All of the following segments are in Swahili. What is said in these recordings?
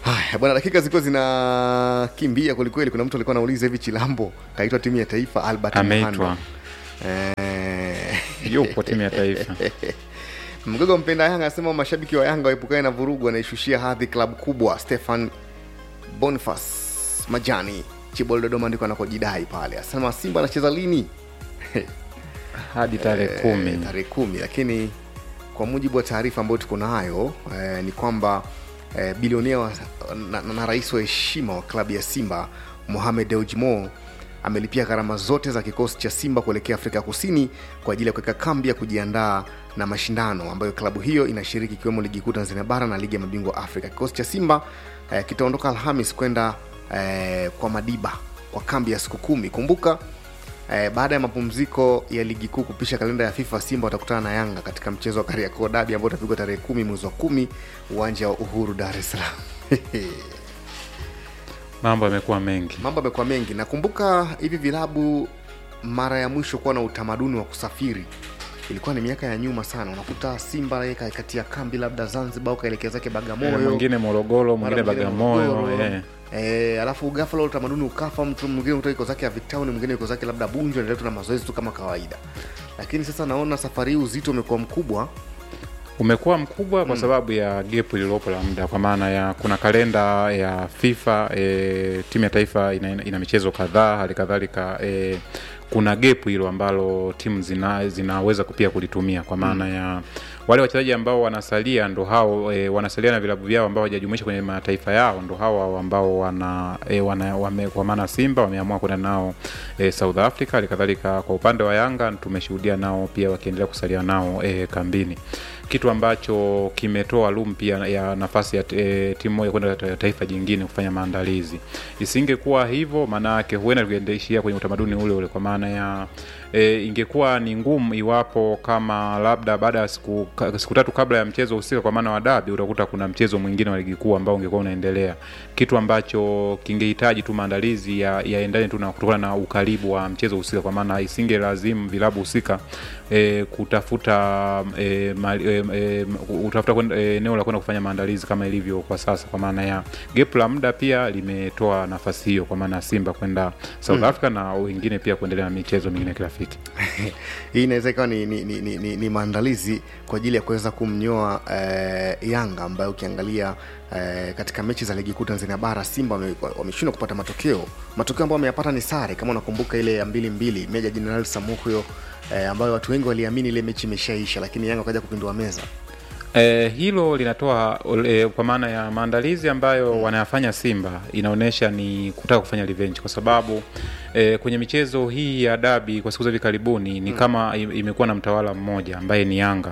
Haya bwana, dakika zilikuwa zinakimbia kwelikweli. Kuna mtu alikuwa anauliza hivi, Chilambo kaitwa timu ya taifa? Albert Ameitwa. Mhando. Eh, yupo timu ya taifa Mgogo mpenda Yanga anasema mashabiki wa Yanga waepukane na vurugu, anaishushia hadhi klabu kubwa. Stefan Boniface Majani Chibol Dodoma ndiko anakojidai pale, anasema Simba anacheza lini? hadi tarehe Eh, kumi tarehe kumi, lakini kwa mujibu wa taarifa ambayo tuko nayo eh, ni kwamba eh, bilionea wa- na, na, na rais wa heshima wa klabu ya Simba Mohamed Dewji Mo amelipia gharama zote za kikosi cha Simba kuelekea Afrika Kusini kwa ajili ya kuweka kambi ya kujiandaa na mashindano ambayo klabu hiyo inashiriki ikiwemo ligi kuu Tanzania bara na ligi ya mabingwa Afrika. Kikosi cha Simba eh, kitaondoka Alhamis kwenda eh, kwa Madiba kwa kambi ya siku kumi. Kumbuka Eh, baada ya mapumziko ya ligi kuu kupisha kalenda ya FIFA, Simba watakutana na Yanga katika mchezo wa Kariakoo Dabi ambao utapigwa tarehe kumi mwezi wa kumi uwanja wa Uhuru, Dar es Salaam. mambo yamekuwa mengi Mambo yamekuwa mengi. Nakumbuka hivi vilabu mara ya mwisho kuwa na utamaduni wa kusafiri ilikuwa ni miaka ya nyuma sana. Unakuta Simba yeye katia kambi labda Zanzibar au kaelekea zake Eh, Bagamoyo, mwingine morogoro mara mwingine mwingine bagamoyo Morogoro. eh. Eh, alafu ghafla ule utamaduni ukafa, mtu mwingine kutoka iko zake ya Victown, mwingine yuko zake labda Bunju, anaendelea tu na mazoezi tu kama kawaida. Lakini sasa naona safari hii uzito umekuwa mkubwa. umekuwa mkubwa kwa sababu ya gepu lililopo la muda kwa maana ya kuna kalenda ya fifa e, timu ya taifa ina, ina michezo kadhaa hali kadhalika e, kuna gepu hilo ambalo timu zina, zinaweza pia kulitumia kwa maana ya wale wachezaji ambao wanasalia ndo hao e, wanasalia na vilabu vyao ambao hawajajumuisha kwenye mataifa yao ndo hao hao ambao wana, e, wana wame, kwa maana Simba wameamua kwenda nao e, South Africa. Hali kadhalika kwa upande wa Yanga tumeshuhudia nao pia wakiendelea kusalia nao e, kambini kitu ambacho kimetoa room pia ya nafasi ya e, timu moja kwenda ta- taifa jingine kufanya maandalizi. Isingekuwa hivyo, maana yake huenda tungeishia kwenye utamaduni ule ule, kwa maana ya e, ingekuwa ni ngumu iwapo kama labda baada ya siku, ka- siku tatu kabla ya mchezo husika, kwa maana wa dabi, utakuta kuna mchezo mwingine wa ligi kuu ambao ungekuwa unaendelea, kitu ambacho kingehitaji tu maandalizi ya yaendane tu na kutokana na ukaribu wa mchezo husika, kwa maana isinge lazimu vilabu husika e, kutafuta e, mali, e, e, utafuta kwenda- e, eneo la kwenda kufanya maandalizi kama ilivyo kwa sasa, kwa maana ya gap la muda pia limetoa nafasi hiyo, kwa maana ya Simba kwenda South Africa na wengine pia kuendelea na michezo mingine ya kirafiki. Hii inaweza ikawa ni, ni, ni, ni, ni, ni maandalizi kwa ajili ya kuweza kumnyoa eh, Yanga ambayo ukiangalia eh, katika mechi za ligi kuu Tanzania bara Simba wame- wameshindwa kupata matokeo. Matokeo ambayo wameyapata ni sare, kama unakumbuka ile ya mbili mbili Meja Jenerali Samuhyo eh, ambayo watu wengi waliamini ile mechi imeshaisha, lakini Yanga wakaja kupindua meza. E, hilo linatoa e, kwa maana ya maandalizi ambayo wanayafanya Simba inaonyesha ni kutaka kufanya revenge, kwa sababu e, kwenye michezo hii ya dabi kwa siku za hivi karibuni ni kama im- imekuwa na mtawala mmoja ambaye ni Yanga.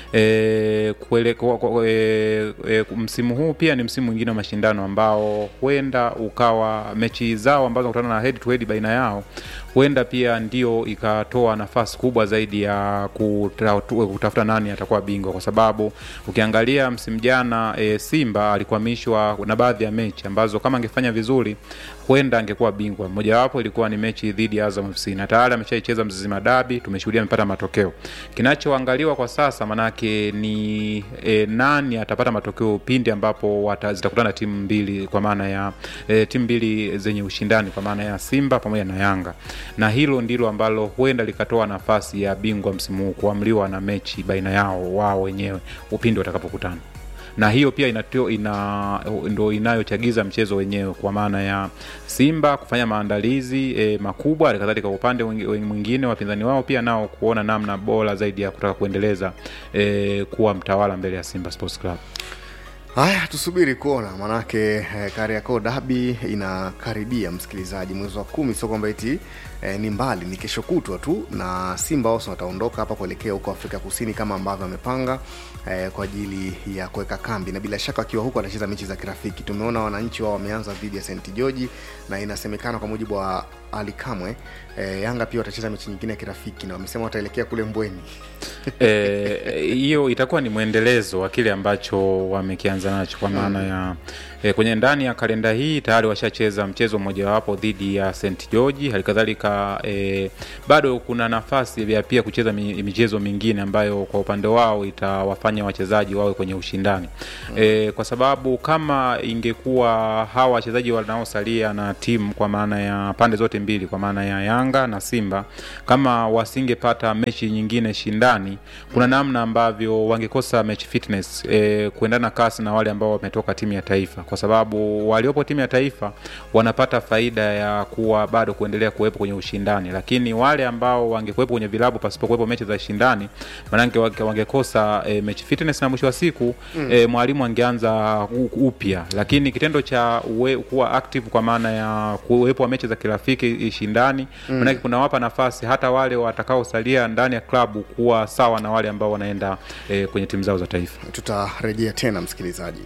E, kuele, kwa, kwa, e, e, msimu huu pia ni msimu mwingine wa mashindano ambao huenda ukawa mechi zao ambazo wanakutana na head to head baina yao huenda pia ndio ikatoa nafasi kubwa zaidi ya kuta- kutafuta nani atakuwa bingwa, kwa sababu ukiangalia msimu jana e, Simba alikwamishwa na baadhi ya mechi ambazo kama angefanya vizuri huenda angekuwa bingwa. Mojawapo ilikuwa ni mechi dhidi ya Azam FC na tayari ameshaicheza Mzizima Dabi, tumeshuhudia amepata matokeo. Kinachoangaliwa kwa sasa manake ni e, nani atapata matokeo pindi ambapo wata- zitakutana timu mbili, kwa maana ya e, timu mbili zenye ushindani, kwa maana ya Simba pamoja na Yanga, na hilo ndilo ambalo huenda likatoa nafasi ya bingwa msimu huu kuamliwa na mechi baina yao wao wenyewe upindi watakapokutana na hiyo pia inatio, ina, ndo inayochagiza mchezo wenyewe kwa maana ya Simba kufanya maandalizi e, makubwa, hali kadhalika upande wengi- mwingine wapinzani wao pia nao kuona namna bora zaidi ya kutaka kuendeleza e, kuwa mtawala mbele ya Simba Sports Club. Haya, tusubiri kuona, manake eh, Kariakoo Dabi inakaribia, msikilizaji, mwezi wa kumi. Sio kwamba eti eh, ni mbali, ni kesho kutwa tu, na Simba wao wataondoka hapa kuelekea huko Afrika Kusini kama ambavyo wamepanga eh, kwa ajili ya kuweka kambi, na bila shaka wakiwa huko watacheza mechi za kirafiki. Tumeona wananchi wao wameanza dhidi ya St George, na inasemekana kwa mujibu wa Ali Kamwe e, Yanga pia watacheza mechi nyingine ya kirafiki na wamesema wataelekea kule Mbweni. Eh, hiyo itakuwa ni mwendelezo wa kile ambacho wamekianza nacho kwa maana ya e, kwenye ndani ya kalenda hii tayari washacheza mchezo mmojawapo dhidi ya St George. Halikadhalika e, bado kuna nafasi ya pia kucheza mi- michezo mingine ambayo kwa upande wao itawafanya wachezaji wawe kwenye ushindani e, kwa sababu kama ingekuwa hawa wachezaji wanaosalia na timu kwa maana ya pande zote mbili kwa maana ya Yanga na Simba kama wasingepata mechi nyingine shindani, kuna namna ambavyo wangekosa match fitness e, kuendana kasi na wale ambao wametoka timu ya taifa, kwa sababu waliopo timu ya taifa wanapata faida ya kuwa bado kuendelea kuwepo kwenye ushindani, lakini wale ambao wangekuwepo kwenye vilabu pasipokuwepo mechi za shindani, maanake wange- wangekosa e, match fitness na mwisho wa siku mm. e, mwalimu angeanza u- upya, lakini kitendo cha uwe, kuwa active kwa maana ya kuwepo wa mechi za kirafiki shindani mm. maanake kunawapa nafasi hata wale watakaosalia ndani ya klabu kuwa sawa na wale ambao wanaenda e, kwenye timu zao za taifa. Tutarejea tena msikilizaji.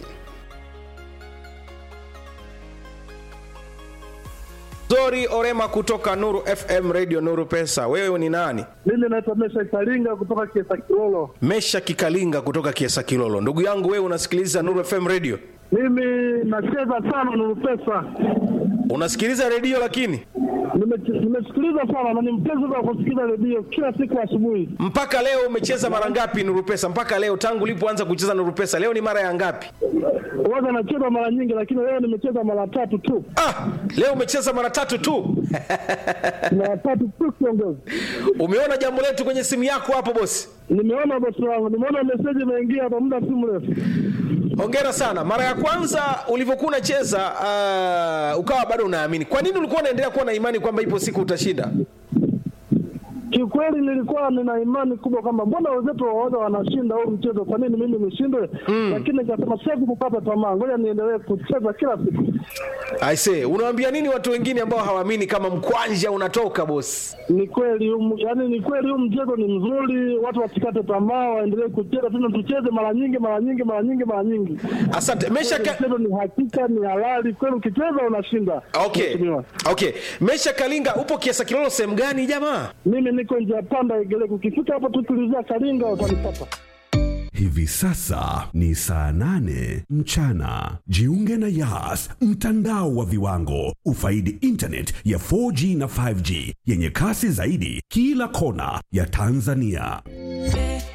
Zori Orema kutoka Nuru FM Radio Nuru Pesa. Wewe ni nani? Mimi naitwa Mesha Karinga kutoka Kiesa Kilolo. Mesha Kikalinga kutoka Kiesa Kilolo. Ndugu yangu wewe unasikiliza Nuru FM Radio? Mimi nacheza sana Nuru Pesa, Unasikiliza redio lakini Nime- nimesikiliza sana na ni mpenzi wa kusikiliza redio kila siku asubuhi. mpaka leo umecheza mara ngapi Nuru Pesa? Mpaka leo tangu ulipoanza kucheza Nuru Pesa, leo ni mara ya ngapi? Waga nacheza mara nyingi, lakini leo nimecheza mara tatu tu, Ah, leo umecheza mara tatu tu. mara tatu tu kiongozi. Umeona jambo letu kwenye simu yako hapo bosi? Nimeona bosi wangu, nimeona meseji imeingia hapa muda si mrefu. Hongera sana. Mara ya kwanza ulivyokuwa unacheza uh, ukawa bado unaamini. Kwa nini ulikuwa unaendelea kuwa na imani kwamba ipo siku utashinda? Kiukweli nilikuwa nina imani kubwa kwamba mbona wenzetu waoga wanashinda huu mchezo, kwa nini mimi nishindwe? Lakini nikasema siwezi kukata tamaa, ngoja niendelee kucheza kila siku. I say, unawaambia nini watu wengine ambao hawaamini kama mkwanja unatoka bosi? Ni kweli huu- yaani ni kweli huu mchezo ni mzuri, watu wasikate tamaa, waendelee kucheza tena, tucheze mara nyingi mara nyingi mara nyingi mara nyingi. Asante. Mesha ka... Mchezo ni hakika, ni halali kweli, ukicheza unashinda. Okay. Mheshimiwa. Okay. Mesha Kalinga upo Kiesa Kilolo sehemu gani jamaa? Mimi niko njia panda Igeleko, ukifika hapo tu tulizia Kalinga utanipata. Hivi sasa ni saa nane mchana. Jiunge na Yas, mtandao wa viwango. Ufaidi internet ya 4G na 5G yenye kasi zaidi kila kona ya Tanzania.